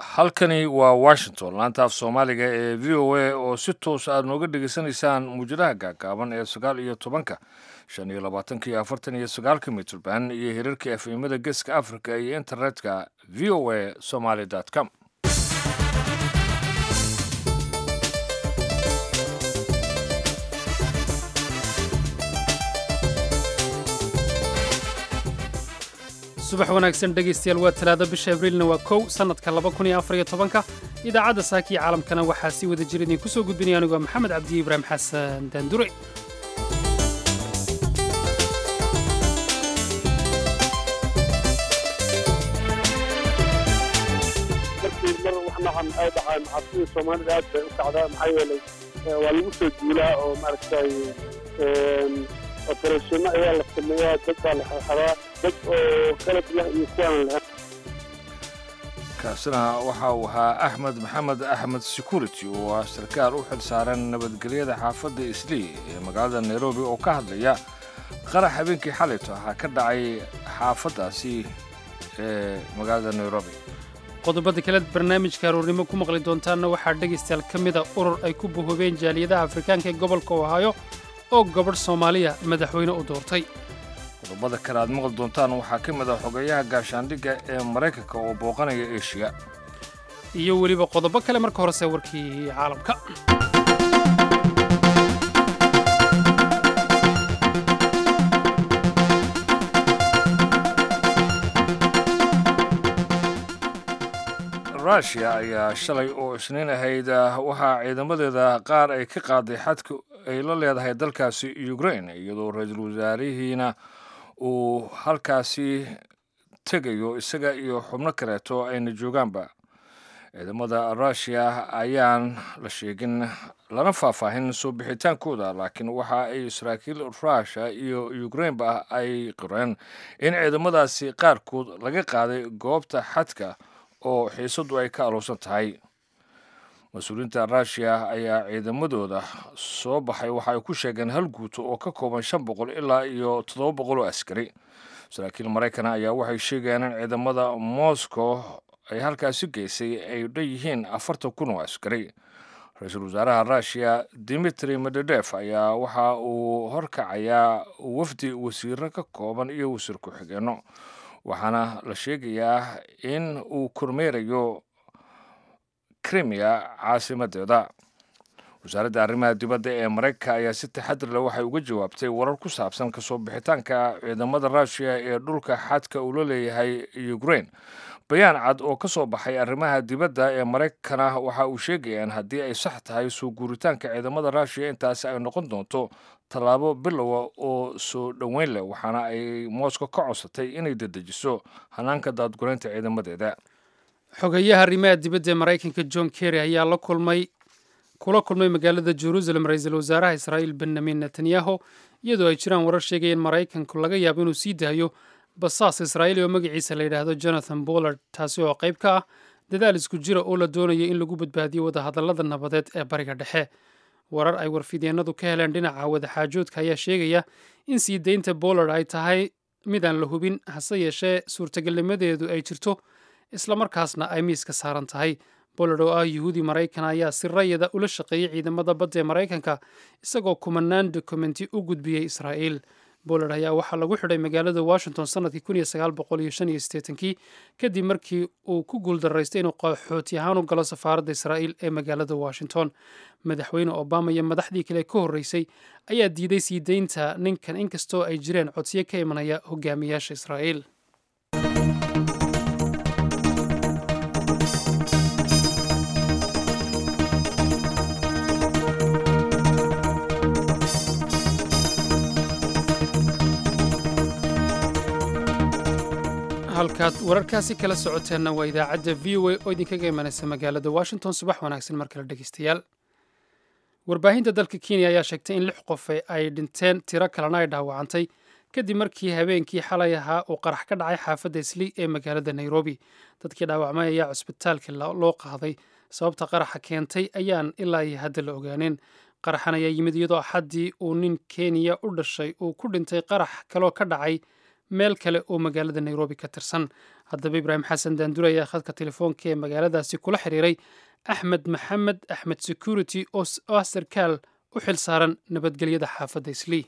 halkani waa washington laanta af soomaaliga ee v o a oo si toos aad nooga dhegaysanaysaan muujadaha gaagaaban ee sagaal iyo tobanka shan iyo labaatanka iyo afartan iyo sagaalka mitrban iyo hirarka efemada geeska africa iyo internetka v o a somaly com subax wanaagsan dhegaystayaal waa talaado bisha abriilna waa kow sannadka laba kun iyo afar iyo tobanka idaacadda saaka iyo caalamkana waxaa sii wada jira idinku soo gudbinaya anigu waa maxamed cabdiye ibraahim xasan daandure markii mar wax nacan ay dhacaan xabsida soomaalida aad bay u kacdaa maxaa yeelay waa lagu soo duulaa oo maaragtay operationa ayaa la sameeyaa dad baa la xirxiraa dad oo qalab leh iyo kuwaan leh kaasina waxa uu ahaa axmed maxamed axmed security oo ah sarkaal u xil saaran nabadgelyada xaafadda islii ee magaalada nairobi oo ka hadlaya qarax habeenkii xalayto ahaa ka dhacay xaafaddaasi ee magaalada nairobi qodobada kale barnaamijka aroornimo ku maqli doontaanna waxaa dhegaystayaal ka mida urur ay ku buhoobeen jaaliyadaha afrikaanka ee gobolka ohaayo oo gabadh soomaaliya madaxweyne u doortay qodobada kale aad maqli doontaan waxaa ka mid ah xogeeyaha gaashaandhigga ee maraykanka oo booqanaya eshiya iyo weliba qodobo kale marka horese warkii caalamka rushia ayaa shalay oo isniin ahayd waxaa ciidamadeeda qaar ay ka qaaday xadka ay la leedahay dalkaasi ukraine iyadoo ra-iisul wasaarihiina uu halkaasi tegayo isaga iyo xubno kaleeto ayna joogaanba ciidamada rushia ayaan la sheegin lana faahfaahin soo bixitaankooda laakiin waxa ay saraakiil rushia iyo ukraineba ay qoreen in ciidamadaasi qaarkood laga qaaday goobta xadka oo xiisaddu ay ka aluusan tahay mas-uuliyiinta rushia ayaa ciidamadooda soo baxay waxa ay ku sheegeen hal guuto oo ka kooban shan boqol ilaa iyo toddoba boqol oo askari saraakiil maraykana ayaa waxay sheegayaan in ciidamada moscow ay halkaasi geysay ay dhan yihiin afartan kun oo askari ra-iisul wasaaraha rushia dimitri medvedef ayaa waxa uu horkacayaa wafdi wasiiro ka kooban iyo wasiir ku-xigeenno waxaana la sheegayaa in uu kormeerayo krimiya caasimadeeda wasaaradda arrimaha dibadda ee maraykanka ayaa si taxadir leh waxay uga jawaabtay warar ku saabsan kasoo bixitaanka ciidamada rushia ee dhulka xadka uu la leeyahay ukraine bayaan cad oo ka soo baxay arrimaha dibadda ee maraykankana waxa uu sheegaya in haddii ay sax tahay soo guuritaanka ciidamada rushia intaasi ay noqon doonto tallaabo bilowa oo soo dhoweyn leh waxaana ay moscow ka codsatay inay dedejiso hanaanka daadgureynta ciidamadeeda xogeeyaha arrimaha dibadda ee maraykanka john kerry ayaa la kulmay kula kulmay magaalada jerusalem ra-iisul wasaaraha israa'iil benyamin netanyahu iyadoo ay jiraan warar sheegaya in maraykanku laga yaabo inuu sii daayo basaas israa'iili oo magaciisa la yidhaahdo jonathan bollard taasi oo qayb ka ah dadaal isku jira oo la doonayo in lagu badbaadiyo wadahadallada nabadeed ee bariga dhexe warar ay warfidyeenadu ka heleen dhinaca wadaxaajoodka ayaa sheegaya in sii daynta bollard ay tahay mid aan la hubin hase yeeshee suurtagalnimadeedu ay jirto islamarkaasna ay miiska saaran tahay bollard oo ah yuhuudi maraykan ayaa si rayada ula shaqeeyey ciidamada badda ee maraykanka isagoo kumanaan dokumenti u gudbiyey israa'iil bollard ayaa waxaa lagu xidhay magaalada washington sannadkii kun iyo sagaal boqol iyo shan iyo siddeetankii kadib markii uu ku guuldaraystay inuu qaxooti ahaan u galo safaaradda israa'iil ee magaalada washington madaxweyne obama iyo madaxdii kale ka horreysay ayaa diiday sii daynta ninkan inkastoo ay jireen codsiyo ka imanaya hogaamiyaasha israa'iil halkaad wararkaasi kala socoteenna waa idaacadda v o a oo idinkaga imanaysa magaalada washington subax wanaagsan mar kale dhegeystayaal warbaahinta dalka kenya ayaa sheegtay in lix qof ay dhinteen tiro kalena ay dhaawacantay kadib markii habeenkii xalay ahaa uu qarax ka dhacay xaafadda islii ee magaalada nairobi dadkii dhaawacmay ayaa cusbitaalka loo qaaday sababta qaraxa keentay ayaan ilaa iyo hadda la ogaaneen qaraxan ayaa yimid iyadoo axaddii uu nin kenya u dhashay uu ku dhintay qarax kaloo ka dhacay meel kale oo magaalada nairobi ka tirsan haddaba ibraahim xasan daandure ayaa khadka telefoonka ee magaaladaasi kula xiriiray axmed maxamed axmed security oo ah sarkaal u xil saaran nabadgelyada xaafadda islii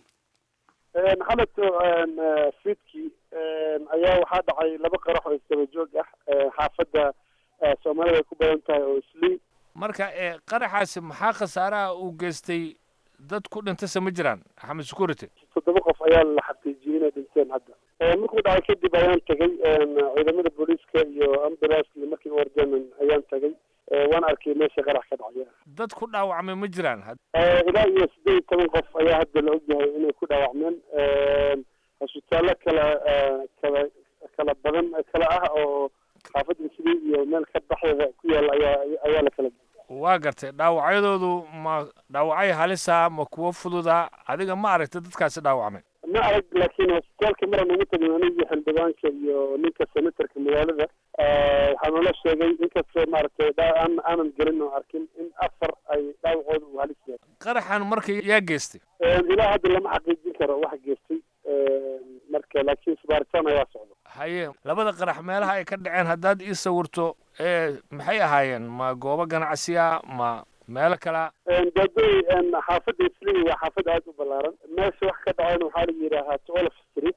xalato fiidkii ayaa waxaa dhacay laba qarax oo isdaba joog ah xaafadda soomaalida ay ku badan tahay oo islii marka qaraxaasi maxaa khasaaraha uu geystay dad ku dhintase ma jiraan axmed security toddoba qof ayaa la xaqiijiyey inay dhinteen hadda markuu dhacay kadib ayaan tagay ciidamada booliiska iyo ambulanska iyo markii wardeen ayaan tagay waan arkay meesha qarax ka dhacaya dad ku dhaawacmay ma jiraan ilaa iyo siddeed iyo toban qof ayaa hadda la ogyahay inay ku dhaawacmeen hosbitaallo kala kala kala badan kala ah oo xaafadda islii iyo meel ka baxdeeda ku yaalla ayaa ayaa la kala waa gartay dhaawacyadoodu ma dhaawacay halisa ma kuwo fududa adiga ma aragtay dadkaasi dhaawacmay ma arag laakiin hosbitaalka maraan ugu tagnay anigii xildhibaanka iyo ninka senatorka magaalada waxaa noola sheegay inkastoo maaragtay aan aanan gelin oo arkin in afar ay dhaawacooda uu halis yahay qaraxan marka yaa geystay ilaa hadda lama xaqiijin karo waxa geystay marka laakiin subaaritaan ayaa socda haye labada qarax meelaha ay ka dhaceen haddaad ii sawirto maxay ahaayeen ma goobo ganacsiya ma meelo kalea daadooy xaafadda islii waa xaafad aada u ballaaran meesha wax ka dhaceen waxaa la yidhaahaa twelve street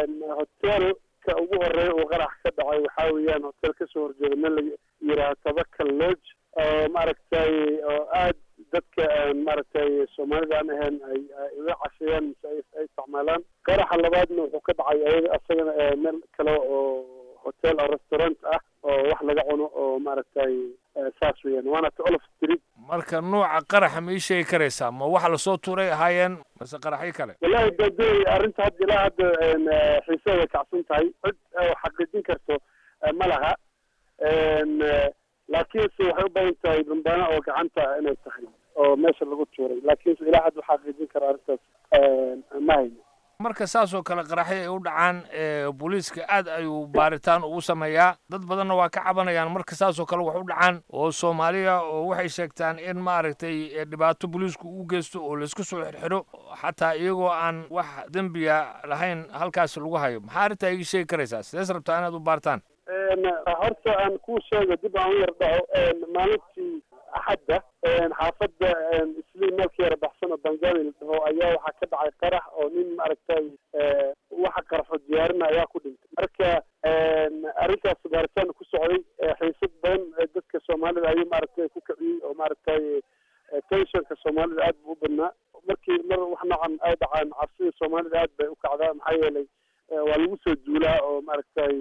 hotelka ugu horeeya uu qarax ka dhacay waxaa weeyaan hotel kasoo horjeeda meel la yidhaaha tabakal lodge oo maaragtay oo aad dadka maaragtay soomaalida aan ahayn ay uga casheeyaan mise ay isticmaalaan qaraxa labaadna wuxuu ka dhacay ayaga asagana meel kale oo hotel oo restaurant ah oo wax laga cuno oo maaragtay saas weeyaan waana twelve street marka nuuca qaraxa ma ii sheegi karaysaa ma waxa lasoo tuuray ahaayeen mase qaraxyo kale wallahi daadooy arrinta hadda ilaa hadda xiiseeda kacsan tahay cid xaqiijin karto ma laha laakiinse waxay u badan tahay bambaano oo gacanta inay tahay oo meesha lagu tuuray laakiinse ilaa hadda xaqiijin karo arrintaas ma hayno marka saas oo kale qaraxyo ay u dhacaan booliiska aad ayuu baaritaan ugu sameeyaa dad badanna waa ka cabanayaan marka saas oo kale wax u dhacaan oo soomaaliya oo waxay sheegtaan in maaragtay dhibaato booliisku u geysto oo laisku soo xirxiro xataa iyagoo aan wax dembiya lahayn halkaas lagu hayo maxaa arrintaa iga sheegi karaysaa sidees rabtaa inaad u baartaan horta aan kuu sheego dib aan u yar dhaco maalintii axadda xaafadda islii meelka yara baxsan oo bangaali la dhaho ayaa waxaa ka dhacay qarax oo nin maaragtay waxa qaraxo diyaarina ayaa ku dhintay marka arrinkaas baaritaan ku socday xiisad badan dadka soomaalida ayuu maaragtay ku kiciyey oo maaragtay tensionka soomaalida aad buu u badnaa markii mar wax noocan ay dhacaan cabsida soomaalida aad bay u kacdaa maxaa yeelay waa lagu soo duulaa oo maaragtay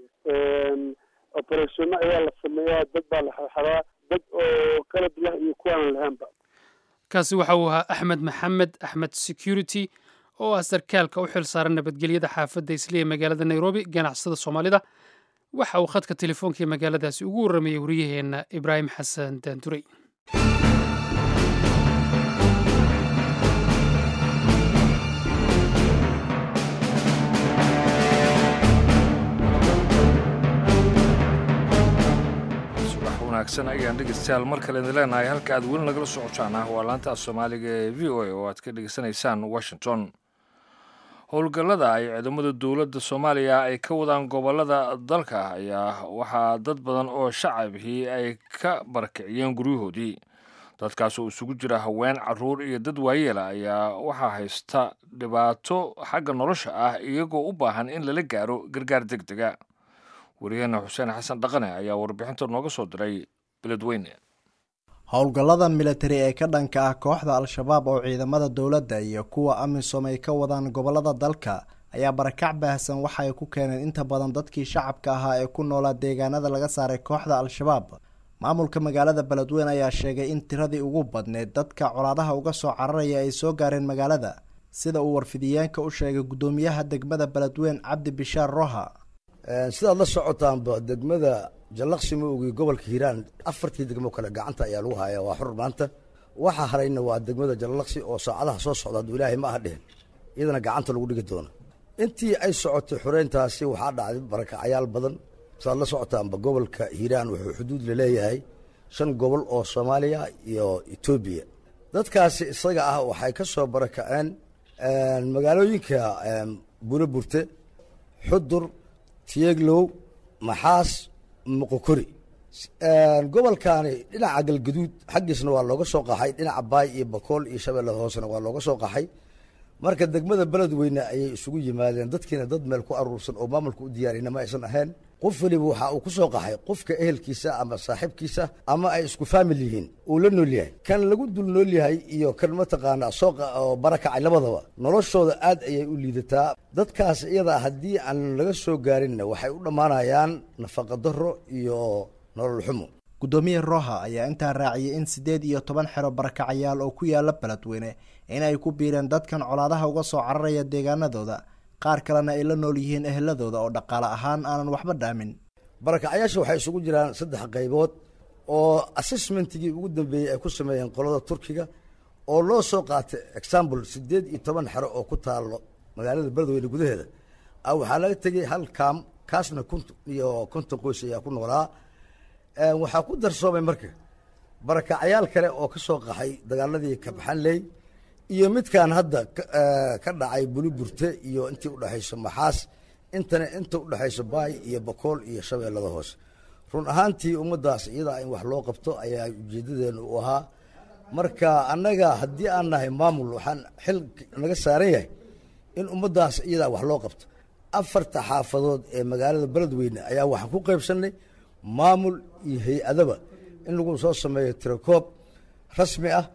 operationno ayaa la sameeyaa dad baa la xirxiraa dad oo qalab leh iyo kuwaanan lahaynba kaasi waxa uu ahaa axmed maxamed axmed security oo ah sarkaalka u xil saaran nabadgelyada xaafadda isli ee magaalada nairobi ganacsada soomaalida waxa uu khadka telefoonka ee magaaladaasi ugu warramayey wariyaheenna ibraahim xasan daandurey wanaagsan ayaan dhegeystayaal mar kale idin leenahay halka aad weli nagala socotaan ah waa laanta soomaaliga ee v o a oo aad ka dhegeysanaysaan washington howlgallada ay ciidamada dowladda soomaaliya ay ka wadaan gobollada dalka ayaa waxaa dad badan oo shacabihii ay ka barakiciyeen guryahoodii dadkaas oo isugu jira haween caruur iyo dad waayeela ayaa waxaa haysta dhibaato xagga nolosha ah iyagoo u baahan in lala gaaro gargaar deg dega wariyaheena xuseen xasan dhaqane ayaa warbixinta nooga soo diray beledweyne howlgallada militari ee ka dhanka ah kooxda al-shabaab oo ciidamada dowladda iyo kuwa amisom ay ka wadaan gobollada dalka ayaa barakac baahsan waxa ay ku keeneen inta badan dadkii shacabka ahaa ee ku noolaa deegaanada laga saaray kooxda al-shabaab maamulka magaalada beledweyne ayaa sheegay in tiradii ugu badneyd dadka colaadaha uga soo cararaya ay soo gaareen magaalada sida uu warfidiyeenka u sheegay guddoomiyaha degmada beledweyne cabdi bishaar roha sidaad la socotaanba degmada jallaqsi maogi gobolka hiiraan afartii degmo kale gacanta ayaa lagu hayaa waa xur maanta waxaa harayna waa degmada jallaqsi oo saacadaha soo socda hadduu ilaahay ma aha dhehen iyadana gacanta lagu dhigi doono intii ay socotay xureyntaasi waxaa dhacday barakacayaal badan sidaad la socotaanba gobolka hiiraan wuxuu xuduud laleeyahay shan gobol oo soomaaliya iyo etoobiya dadkaasi isaga ah waxay ka soo barakaceen magaalooyinka bulo burte xudur tiyeglow maxaas muqokori gobolkaani dhinaca galgaduud xaggiisna waa looga soo qaxay dhinaca baay iyo bakool iyo shabeellada hoosena waa looga soo qaxay marka degmada beledweyne ayay isugu yimaadeen dadkiina dad meel ku aruursan oo maamulka u diyaarina ma aysan ahayn qof weliba waxa uu ku soo qaxay qofka ehelkiisa ama saaxiibkiisa ama ay isku faamil yihiin uu la nool yahay kan lagu dul nool yahay iyo kan mataqaanaa sooqa oo barakacay labadaba noloshooda aad ayay u liidataa dadkaas iyada haddii aan laga soo gaarinna waxay u dhammaanayaan nafaqa darro iyo nolol xumo guddoomiye roha ayaa intaa raaciyay in siddeed iyo toban xero barakacayaal oo ku yaala beledweyne inay ku biireen dadkan colaadaha uga soo cararaya deegaanadooda qaar kalena ay la nool yihiin eheladooda oo dhaqaale ahaan aanan waxba dhaamin barakacayaasha waxay isugu jiraan saddex qaybood oo assessmentigii ugu dambeeyey ay ku sameeyeen qolada turkiga oo loo soo qaatay example siddeed iyo toban xero oo ku taalo magaalada beledweyne gudaheeda a waxaa laga tegay hal kaam kaasna kunt iyo konton qoys ayaa ku noolaa waxaa ku darsoomay marka barakacayaal kale oo ka soo qaxay dagaaladii kabxanley iyo midkan hadda ka dhacay buluburte iyo intii udhexayso maxaas intana inta udhexayso baay iyo bakool iyo shabeellada hoose run ahaantii ummaddaas iyadaa in wax loo qabto ayaa ujeedadeenu u ahaa marka annaga haddii aan nahay maamul waxaan xil naga saaran yahay in ummaddaas iyadaa wax loo qabto afarta xaafadood ee magaalada beledweyne ayaa waxaan ku qaybsannay maamul iyo hay-adaba in lagu soo sameeyo tirakoob rasmi ah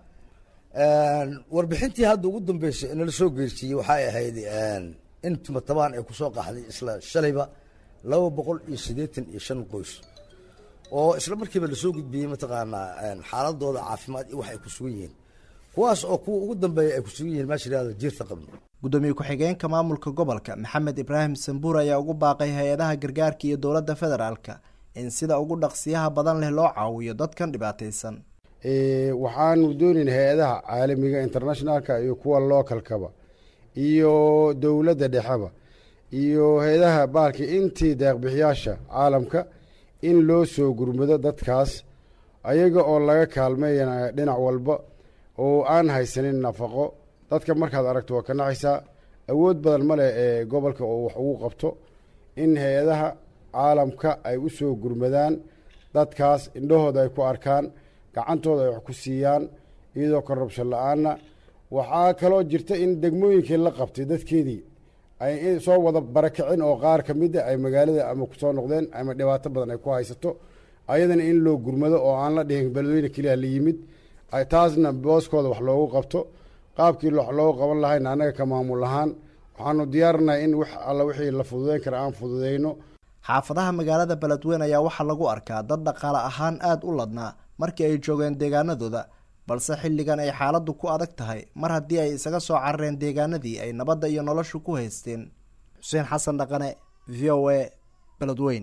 warbixintii hadda ugu dambeysay inala soo geersiiyey waxay ahayd in tumatabaan ay kusoo qaxday isla shalayba laba boqol iyo siddeetan iyo shan qoys oo isla markiiba lasoo gudbiyey mataqaanaa xaaladooda caafimaad iyo wax ay ku sugan yihiin kuwaas oo kuwa ugu dambeeya ay ku sugan yihiin meesha yihahda jiirta qabno guddoomiye ku-xigeenka maamulka gobolka maxamed ibraahim sambuur ayaa ugu baaqay hay-adaha gargaarka iyo dowladda federaalka in sida ugu dhaqsiyaha badan leh loo caawiyo dadkan dhibaataysan waxaanu doonayn hay-adaha caalamiga internationalka iyo kuwa localkaba iyo dowladda dhexeba iyo hay-adaha baalka intii deeqbixiyaasha caalamka in loo soo gurmado dadkaas ayaga oo laga kaalmeeyanaya dhinac walba oo aan haysanin nafaqo dadka markaad aragto waa ka naxaysaa awood badan ma leh ee gobolka oo wax ugu qabto in hay-adaha caalamka ay u soo gurmadaan dadkaas indhahooda ay ku arkaan gacantooda ay wax ku siiyaan iyadoo korrubshan la-aanna waxaa kaloo jirta in degmooyinkii la qabtay dadkeedii ay soo wada barakicin oo qaar ka mida ay magaalada ama kusoo noqdeen ama dhibaato badan ay ku haysato ayadana in loo gurmado oo aan la dhihin beledweyne keliya la yimid taasna booskooda wax loogu qabto qaabkii wax loogu qaban lahayna annaga ka maamul ahaan waxaanu diyaarinahay in wax alla wixii la fududeyn kara aan fududeyno xaafadaha magaalada beledweyne ayaa waxaa lagu arkaa dad dhaqaale ahaan aada u ladnaa markii ay joogeen deegaanadooda balse xilligan ay xaaladdu ku adag tahay mar haddii ay isaga soo carareen deegaanadii ay nabadda iyo noloshu ku haysteen xuseen xasan dhaqane v o a beledweyn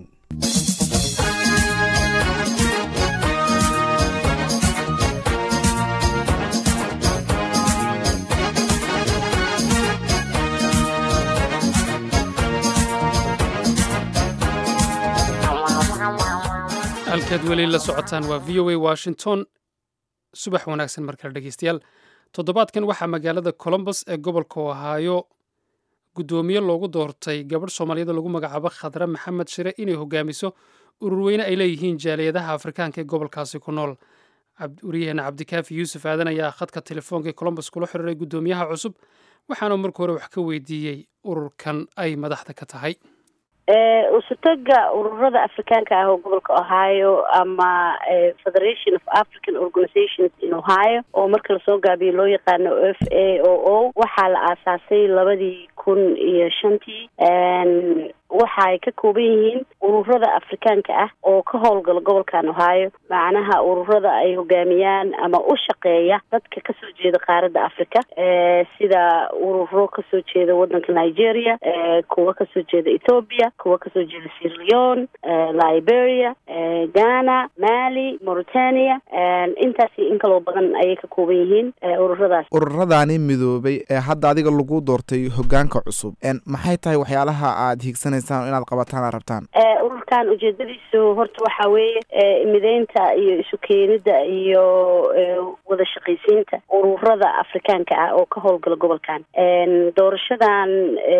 halkaad weli la socotaan waa v o a washington subax wanaagsan markale dhegeystayaal toddobaadkan waxaa magaalada colombos ee gobolka ohaayo guddoomiye loogu doortay gabadh soomaaliyada lagu magacaabo khadre maxamed shire inay hogaamiso ururweyne ay leeyihiin jaaliyadaha afrikaanka ee gobolkaasi ku nool waryaheena cabdikaafi yuusuf aadan ayaa khadka telefoonka ee colombos kula xiriiray guddoomiyaha cusub waxaana marka hore wax ka weydiiyey ururkan ay madaxda ka tahay usutaga ururada afrikaanka ah oo gobolka ohio ama federation of african organizations in ohio oo marka lasoo gaabiyo loo yaqaano f a o o waxaa la aasaasay labadii kun iyo shantii waxa ay ka kooban yihiin ururada afrikaanka ah oo ka howlgala gobolkan ohio macnaha ururada ay hogaamiyaan ama u shaqeeya dadka kasoo jeeda qaaradda africa sida ururo kasoo jeeda wadanka nigeria kuwa kasoo jeeda ethoopia kuwa kasoo jeeda sierra leone liberia ghana mali mauritania intaasi in kaloo badan ayay ka kooban yihiin ururadaas ururadaani midoobay ee hadda adiga lagu doortay hogaanka cusub maxay tahay waxyaalaha aada hiigsanaysaan inaad qabataan aad rabtaan ururka ururkan ujeedadiisu horta waxaa weeye mideynta iyo isu keenida iyo wada shaqaysiinta ururada afrikaanka ah oo ka howlgala gobolkan doorashadan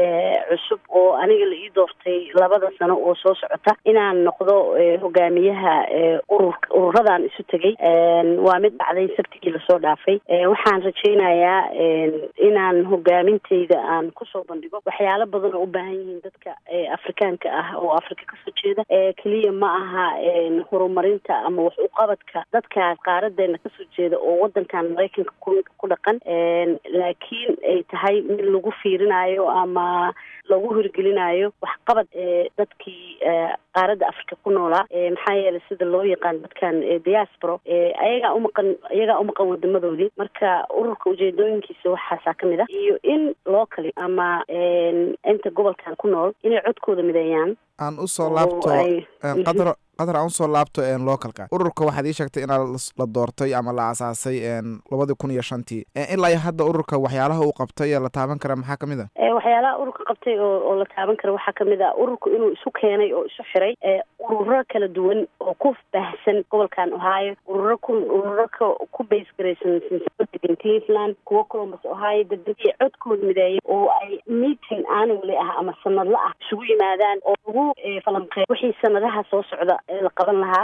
cusub oo aniga la ii doortay labada sano oo soo socota inaan noqdo hogaamiyaha urur ururadan isu tegay waa mid dhacday sabtigii lasoo dhaafay waxaan rajaynayaa inaan hogaaminteyda aan kusoo bandhigo waxyaalo badan oo u baahan yihiin dadka afrikaanka ah oo afrika kasoo jeeda keliya ma aha horumarinta ama wax uqabadka dadkaas qaaradeena kasoo jeeda oo wadankan maraykanka ku dhaqan laakiin ay tahay mid lagu fiirinayo ama lagu hirgelinayo waxqabad dadkii qaaradda africa ku noolaa maxaa yeelay sida loo yaqaan dadkan diaspora ayagaa umaqan ayagaa umaqan wadamadoodii marka ururka ujeedooyinkiisa waxaasaa kamid ah iyo in loo kali ama inta gobolkan ku nool inay codkooda mideeyaan aan usoo laabto qadar qadar aan usoo laabto localka ururka waxaad ii sheegtay inaa la doortay ama la asaasay labadii kun iyo shantii ilaa iyo hadda ururka waxyaalaha uu qabtay ee la taaban kara maxaa kamid a waxyaalaha ururka qabtay oo oo la taaban kara waxaa kamid a ururka inuu isu keenay oo isu xiray ururo kala duwan oo ku baahsan gobolkan ohio ururo ku ururo ka ku base garaysan degan cleveland kuwo columbus ohio dadweyne codkooda mideeya oo ay meeting annually ah ama sanadla ah isugu yimaadaan oo lagu falanqeey wixii sanadaha soo socda la qaban lahaa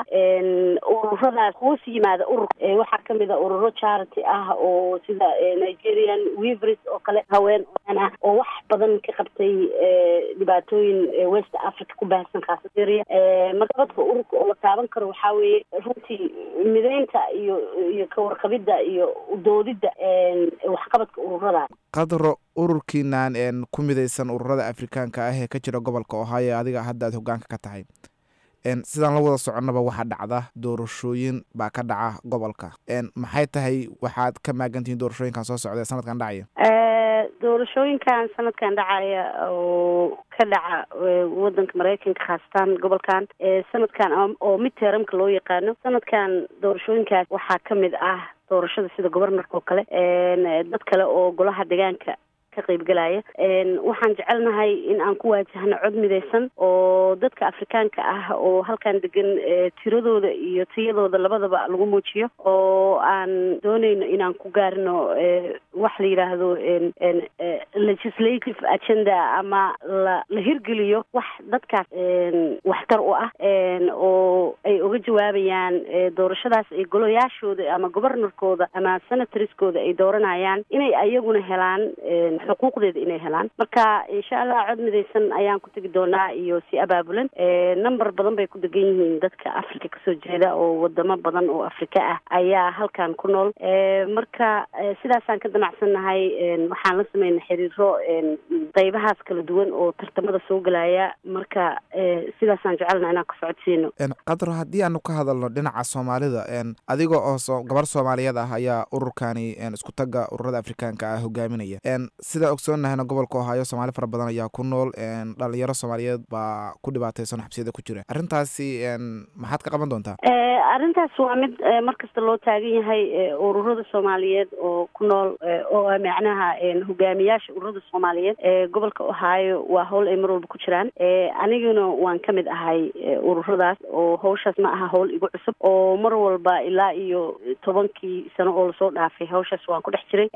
ururadaas hoos yimaada urur waxaa kamid a ururo charity ah oo sida nigerian weavers oo kale haween oan ah oo wax badan ka qabtay dhibaatooyin west africa ku baahsan khaasatiria marka dadka ururka oo la taaban karo waxaa weeye runtii mideynta iyo iyo kawarqabidda iyo doodidda waxqabadka ururadaas qadro ururkiinan ku midaysan ururada afrikaanka ah ee ka jira gobolka ohio adiga hadda aad hogaanka ka tahay sidaan la wada soconnaba waxaa dhacda doorashooyin baa ka dhaca gobolka maxay tahay waxaad ka maagantihiin doorashooyinkan soo socda ee sanadkan dhacaya doorashooyinkan sanadkan dhacaya oo ka dhaca wadanka maraykanka khaasatan gobolkan sanadkan oo mid teeramka loo yaqaano sanadkan doorashooyinkaas waxaa kamid ah doorashada sida gobornorka oo kale dad kale oo golaha deegaanka ka qaybgalaya waxaan jecelnahay in aan ku waajahno cod midaysan oo dadka afrikaanka ah oo halkan degan tiradooda iyo tiyadooda labadaba lagu muujiyo oo aan dooneyno inaan ku gaarino wax la yidhaahdo legislative agenda ama la la hirgeliyo wax dadkaas waxtar u ah oo ay uga jawaabayaan doorashadaas ay golayaashooda ama gobornorkooda ama senatorskooda ay dooranayaan inay ayaguna helaan xuquuqdeeda inay helaan marka insha allah cod midaysan ayaan ku tegi doonaa iyo si abaabulan number badan bay ku degan yihiin dadka africa kasoo jeeda oo wadamo badan oo afrika ah ayaa halkan ku nool marka sidaasaan ka damacsannahay waxaan la sameynay xiriiro qeybahaas kala duwan oo tartamada soo gelaya marka sidaasaan jecelna inaan ka socodsiino qadro haddii aanu ka hadalno dhinaca soomaalida adiga oo gabar soomaaliyeed ah ayaa ururkani isku taga ururada afrikaanka ah hogaaminaya sida ogsoonnahayna gobolka ohaayo soomaali fara badan ayaa ku nool dhalinyaro soomaaliyeed baa ku dhibaataysan xabsiyada ku jira arrintaasi maxaad ka qaban doontaa arrintaas waa mid markasta loo taagan yahay ururada soomaaliyeed oo ku nool oo macnaha hogaamiyaasha ururada soomaaliyeed ee gobolka ohaayo waa howl ay mar walba ku jiraan aniguna waan ka mid ahay ururadaas oo hawshaas ma aha howl igu cusub oo mar walba ilaa iyo tobankii sano oo lasoo dhaafay hawshaas waan ku dhex jiray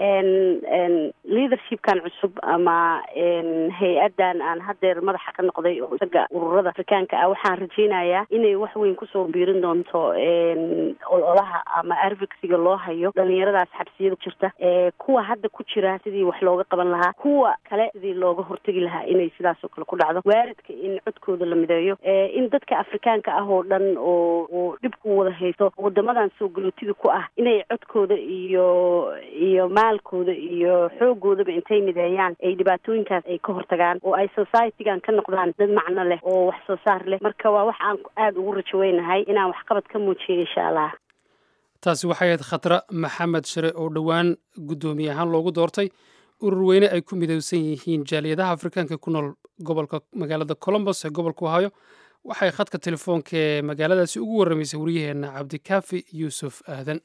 leadershipkan cusub ama hay-adan aan hadeer madaxa ka noqday oo isaga ururada afrikaanka ah waxaan rajeynayaa inay wax weyn kusoo biirin doonto ololaha ama advocacyga loo hayo dhalinyaradaas xabsiyada jirta kuwa hadda ku jira sidii wax looga qaban lahaa kuwa kale sidii looga hortegi lahaa inay sidaas oo kale ku dhacdo waaridka in codkooda la mideeyo in dadka afrikaanka ah oo dhan oo oo dhibku wada haysto wadamadan soo galootida ku ah inay codkooda iyo iyo maalkooda iyo xoogoodaba intay mideeyaan ay dhibaatooyinkaas ay ka hortagaan oo ay societygan ka noqdaan dad macno leh oo wax soo saar leh marka waa wax aan aada ugu rajaweynahay inaan waxqabad ka muujiyo insha allah taasi waxay ahayd khatra maxamed shire oo dhowaan guddoomiye ahaan loogu doortay urur weyne ay ku midowsan yihiin jaaliyadaha afrikaanka ku nool gobolka magaalada colombos ee gobolka ohaayo waxay khadka telefoonka ee magaaladaasi ugu warramaysay waryaheenna cabdikaafi yuusuf aadan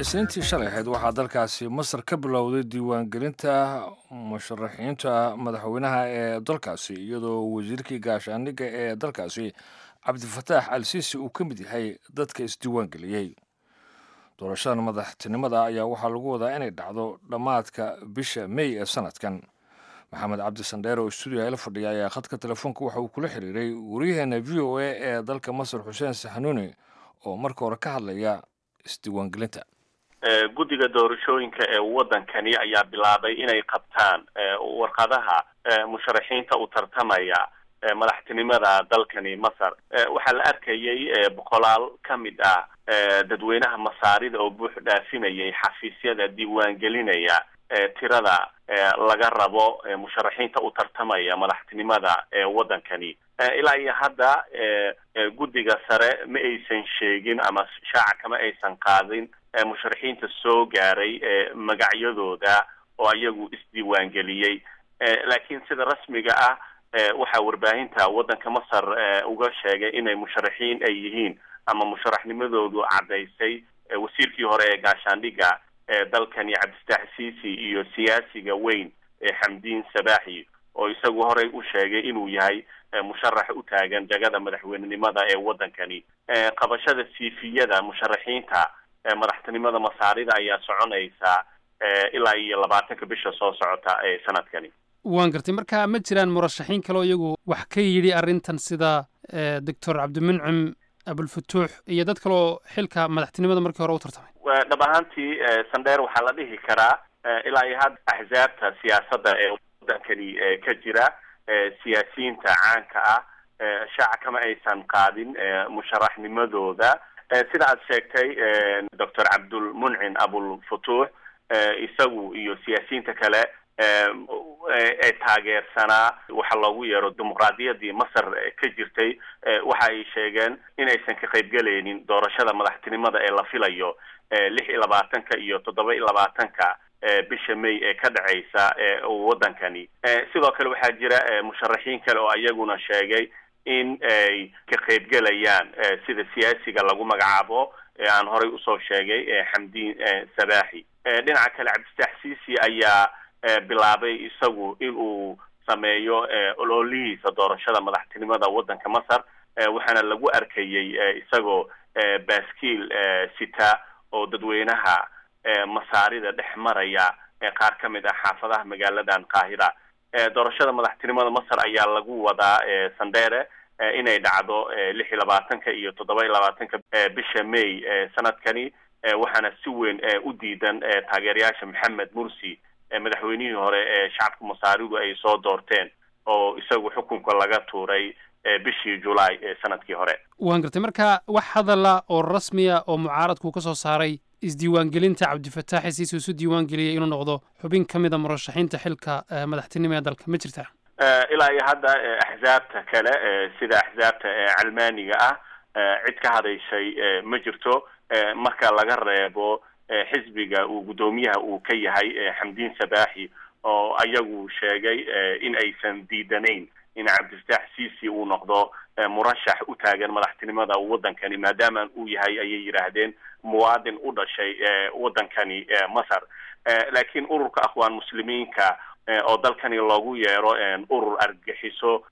isniintii shalay ahayd waxaa dalkaasi masar ka bilowday diiwaangelinta musharaxiinta madaxweynaha ee dalkaasi iyadoo wasiirkii gaashaandhigga ee dalkaasi cabdifataax al siisi uu ka mid yahay dadka isdiiwaangeliyey doorashadan madaxtinimada ayaa waxaa lagu wadaa inay dhacdo dhammaadka bisha mey ee sanadkan maxamed cabdi sandheer oo stuudiga ila fadhiya ayaa khadka telefoonka waxa uu kula xiriiray waryaheena v o a ee dalka masar xuseen saxanuuni oo marka hore ka hadlaya isdiiwaangelinta guddiga doorashooyinka ee waddankani ayaa bilaabay inay qabtaan warqadaha musharaxiinta u tartamaya madaxtinimada dalkani masar waxaa la arkayay boqolaal ka mid ah dadweynaha masaarida oo buux dhaafinayay xafiisyada diiwaangelinaya tirada laga rabo musharaxiinta u tartamaya madaxtinimada ee waddankani ilaa iyo hadda guddiga sare ma aysan sheegin ama shaaca kama aysan qaadin musharaxiinta soo gaaray magacyadooda oo ayagu isdiiwaangeliyey laakiin sida rasmiga ah waxaa warbaahinta waddanka masar uga sheegay inay musharaxiin ay yihiin ama musharaxnimadoodu caddaysay wasiirkii hore ee gaashaandhigga ee dalkani cabdistaax siisi iyo siyaasiga weyn ee xamdiin sabaaxi oo isagu horey u sheegay inuu yahay musharax u taagan jagada madaxweynenimada ee waddankani qabashada siifiyada musharaxiinta madaxtinimada masaarida ayaa soconaysa ilaa iyo labaatanka bisha soo socota ee sanadkani waan gartay marka ma jiraan murashaxiin kaleo iyagu wax ka yidhi arrintan sida doctor cabdimuncim abulfutuux iyo dad kaleoo xilka madaxtinimada markii hore u tartamay dhab ahaantii sandheer waxaa la dhihi karaa ilaa iyo hadda axzaabta siyaasadda ee waddankani ka jira siyaasiyiinta caanka ah shaaca kama aysan qaadin musharaxnimadooda sida aad sheegtay doctor cabdulmuncin abulfutuux isagu iyo siyaasiyiinta kale ee taageersanaa waxa loogu yeero dimuqraadiyaddii masar ka jirtay waxa ay sheegeen inaysan ka qaybgelaynin doorashada madaxtinimada ee la filayo lix iyo labaatanka iyo toddoba iyo labaatanka bisha may ee ka dhacaysa waddankani sidoo kale waxaa jira musharaxiin kale oo iyaguna sheegay in ay ka qaybgelayaan sida siyaasiga lagu magacaabo aan horey usoo sheegay xamdiin sabaaxi dhinaca kale cabdistaax siisi ayaa bilaabay isagu in uu sameeyo ololihiisa doorashada madaxtinimada waddanka masar waxaana lagu arkayay isagoo baaskiil sita oo dadweynaha masaarida dhex maraya qaar ka mid ah xaafadaha magaaladan qaahira doorashada madaxtinimada masar ayaa lagu wadaa sandere inay dhacdo lix iyo labaatanka iyo toddoba iyo labaatanka bisha may sanadkani waxaana si weyn u diidan taageerayaasha maxamed mursi madaxweynihii hore ee shacabka masaaridu ay soo doorteen oo isagu xukunka laga tuuray bishii julaay ee sanadkii hore waan gartay marka wax hadala oo rasmiya oo mucaaradku ka soo saaray isdiiwaangelinta cabdifataax isiisi isu diiwaangeliyay inuu noqdo xubin ka mid a murashaxiinta xilka madaxtinimo ee dalka ma jirtaa ilaa iyo hadda axzaabta kale sida axzaabta calmaaniga ah cid ka hadashay ma jirto marka laga reebo xisbiga uu guddoomiyaha uu ka yahay xamdiin sabaaxi oo ayagu sheegay in aysan diidanayn in cabdifataax siisi uu noqdo murashax u taagan madaxtinimada waddankani maadaama uu yahay ayay yidhaahdeen muwaadin u dhashay waddankani masar laakiin ururka akhwaan muslimiinka oo dalkani loogu yeero urur argagixiso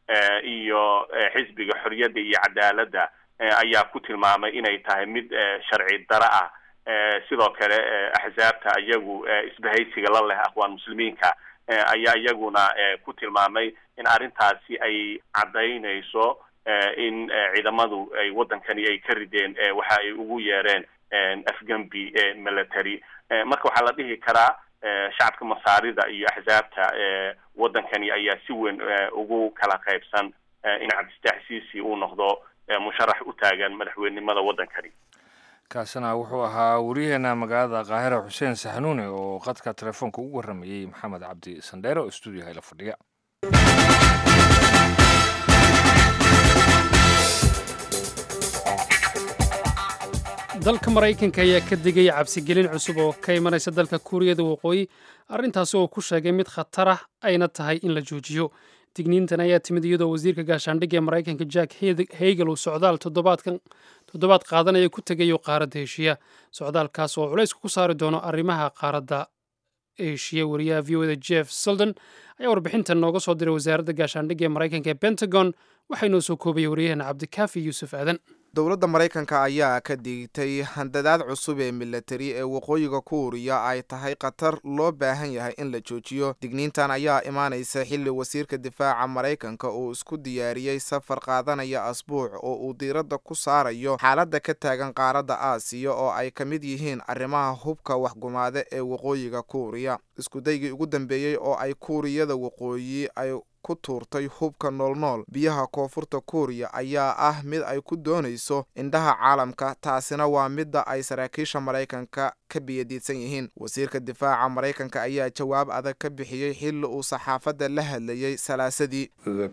iyo xisbiga xorriyadda iyo cadaaladda ayaa ku tilmaamay inay tahay mid sharci daro ah sidoo kale axzaabta iyagu isbahaysiga la leh akhwaan muslimiinka ayaa iyaguna ku tilmaamay in arrintaasi ay caddaynayso in ciidamadu ay waddankani ay ka rideen waxa ay ugu yeereen afgembi military marka waxaa la dhihi karaa shacabka masaarida iyo axzaabta waddankani ayaa si weyn ugu kala qaybsan in cabdistaax siisi uu noqdo musharax u taagan madaxweynenimada waddankani kaasina wuxuu ahaa wariyaheena magaalada kaahira xuseen saxanuune oo qadka telefoonka ugu warramayey maxamed cabdi sandheere oo stuudiyaha ila fadhiya dalka maraykanka ayaa ka digaya cabsigelin cusub oo ka imanaysa dalka kuuriyada waqooyi arrintaasi oo ku sheegay mid khatar ah ayna tahay in la joojiyo digniintan ayaa timid iyadoo wasiirka gaashaandhigga ee maraykanka jack hegel uu socdaal toddobaad qaadanaya ku tegayo qaaradda heshiya socdaalkaas oo culaysku ku saari doono arrimaha qaaradda eshiya wariyaha v o da jeff seldon ayaa warbixintan nooga soo diray wasaaradda gaashaandhigga ee maraykanka ee pentagon waxaa inoo soo koobaya wariyaheenna cabdikaafi yuusuf aadan dowladda maraykanka ayaa ka digtay handadaad cusub ee milatari ee waqooyiga kuuriya ay tahay khatar loo baahan yahay in la joojiyo digniintan ayaa imaanaysa xilli wasiirka difaaca maraykanka uu isku diyaariyey safar qaadanaya asbuuc oo uu diiradda ku saarayo xaaladda ka taagan qaaradda aasiya oo ay ka mid yihiin arrimaha hubka waxgumaade ee waqooyiga kuuriya iskudaygii ugu dambeeyey oo ay kuuriyada waqooyi ay ku tuurtay hubka noolnool biyaha koonfurta kuuriya ayaa ah mid ay ku doonayso indhaha caalamka taasina waa midda ay saraakiisha maraykanka ka biyadiidsan yihiin wasiirka difaaca maraykanka ayaa jawaab adag ka bixiyey xilli uu saxaafadda la hadlayey salaasadii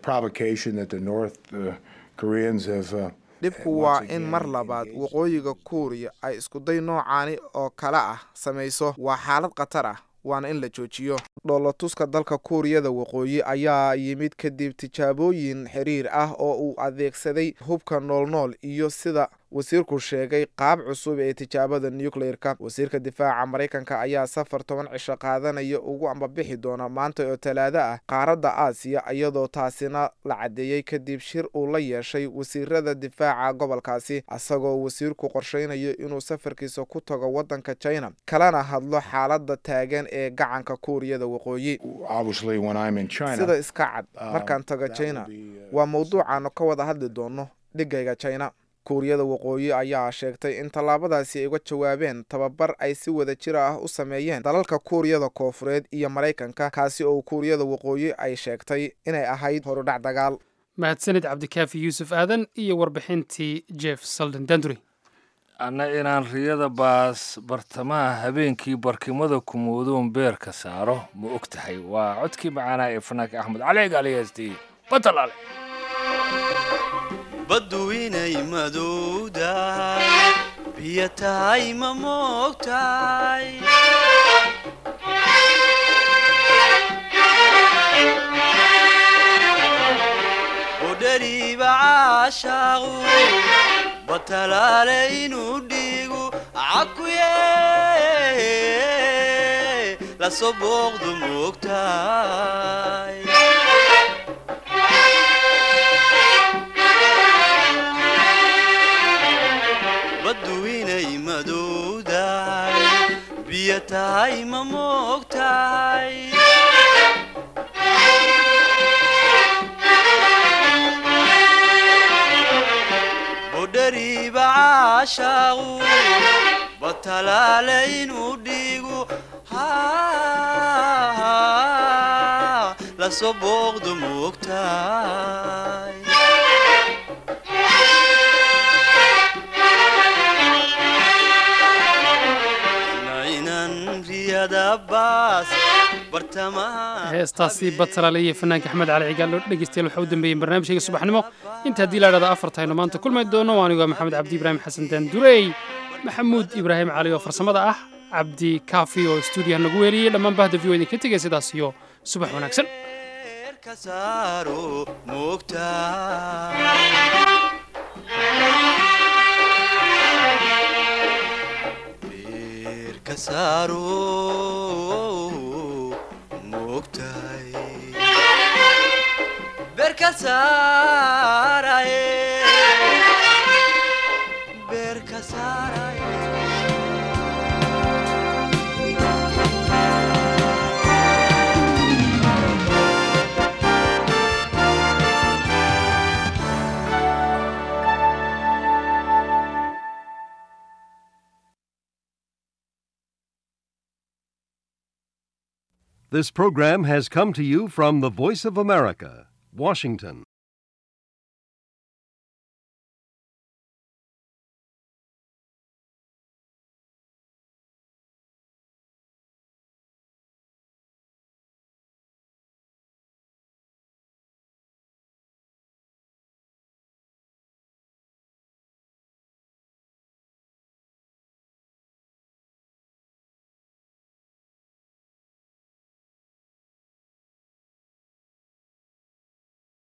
dhibku waa in mar labaad waqooyiga kuuriya ay iskuday noocaani oo kale ah samayso waa xaalad khatar ah waana in la joojiyo dhoolatuska dalka kuuriyada waqooyi ayaa yimid kadib tijaabooyin xiriir ah oo uu adeegsaday hubka noolnool iyo sida wasiirku sheegay qaab cusub ee tijaabada nucleer-ka wasiirka difaaca maraykanka ayaa safar toban cisho qaadanaya ugu ambabixi doona maanta oo talaado ah qaaradda aasiya iyadoo taasina la caddeeyey kadib shir uu la yeeshay wasiirada difaaca gobolkaasi isagoo wasiirku qorsheynayo inuu safarkiisa ku tago waddanka china kalena hadlo xaaladda taagan ee gacanka kuuriyada waqooyi sida iska cad markaan tago china waa mawduucaanu ka wada hadli doono dhigayga china kuuriyada waqooyi ayaa sheegtay in tallaabadaasi ay uga jawaabeen tababar ay si wada jir ah u sameeyeen dalalka kuuriyada koofureed iyo maraykanka kaasi oo kuuriyada waqooyi ay sheegtay inay ahayd horudhac dagaal mahadsanid cabdikaafi yuusuf aadan iyo warbixintii jeff salden danduri anna inaan riyada baas bartamaha habeenkii barkimada kumoodoon beerka saaro ma og tahay waa codkii macaanaa ee fanaanka axmed cali gaaliyaastiy batalaale baddu inay madowdahay biyo tahay ma moogtahay budhariiba caashaaqu batalaale inuu dhiigu cakuye lasoo booqdu moogtahay baddu inay madowdahay biyo tahay ma moogtahay budhariiba caashaaqu batalaale inuu dhiigu lasoo booqdu moogtahay heestaasi batalaale iyo fanaanka axmed cali cigaalo dhegeystayaal waxaa u dambeeyey barnaamijkayga subaxnimo inta haddii la dhahda afartayno maanta kulmay doono anigu waa maxamed cabdi ibraahim xasan daandurey maxamuud ibraahim cali oo farsamada ah cabdi kaafi oo stuudiyaha nagu weeliyey dhammaan bahda v o idinka tegay sidaas iyo subax wanaagsan berka saaraye berka saaraye This program has come to you from the Voice of America, Washington.